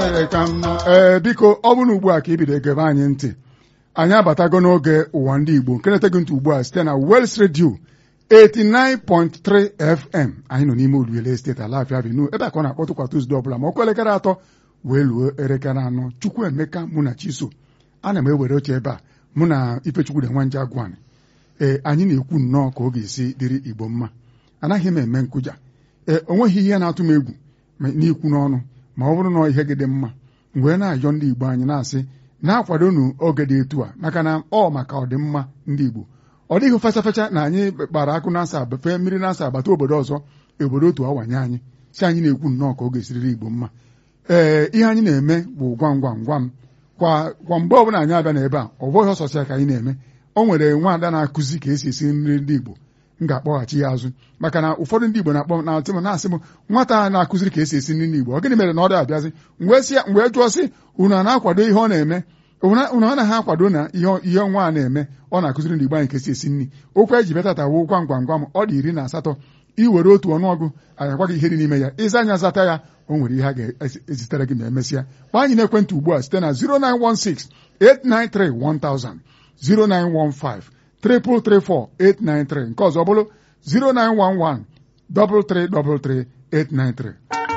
ee biko ọ bụrụ na ugbu a ka ị bido egebe anyị ntị anyị abatago n'oge ụwa ndị Igbo nke na-eteghị ntị ugbu a site na Wels Radio 89.3 FM anyị nọ n'ime Oluele steeti Alafia Avenue ebe a ka ọ na-akpọtụ kwa Tuzdee ọbụla ma ọkụ elekere atọ wee luo elekere anọ Chukwuemeka mụ na Chiso ana m ewere oche ebe a mụ na Ifechukwu de Nwanje Agwani ee anyị na-ekwu nnọọ ka ọ ga-esi dịrị Igbo mma anaghị m eme nkụja ee o nweghị ihe na-atụ m egwu n'ikwu n'ọnụ ma ọ bụrụ na ihe gị dị mma mgbe na-ayọ ndị Igbo anyị na-asị na-akwadonu oge dị etu a maka na ọ maka ọdịmma ndị Igbo ọ dịghị fecha fecha na anyị kpara akụ na-asa fee mmiri na-asa agbata obodo ọzọ obodo otu awanye anyị si anyị na-ekwu nnọọ ka ọ ga-esiriri Igbo mma ee ihe anyị na-eme bụ gwam gwam gwam kwa kwa mgbe ọbụla anyị abịa n'ebe a ọ bụghị ọsọsọ ka anyị na-eme o nwere nwaada na-akụzi ka esi esi nri ndị Igbo m ga-akpọghachi ya azụ maka na ụfọdụ ndị Igbo na-akpọ na-atị m na-asị m nwata na-akụziri ka esi esi nri ndị Igbo ọ gịnị mere na ọ dị-abịazi mgbe jụọ sị unu a na-akwado ihe ọ na-eme unu anaghị akwado na ihe nwa a na-eme ọ na-akụziri ndị Igbo anyị ka esi esi nri okwu eji bịatata wụ gwam gwam gwam ọ dị iri na asatọ iwere otu ọnụọgụ anyị agwa gị ihe dị n'ime ya ịza anya zata ya o nwere ihe a ga-ezitere gị ma emesịa kpaa anyị n'ekwentị ugbu a site na 0916 893 1000 0915 334 893 nke ọzọ bụrụ 0911 333 893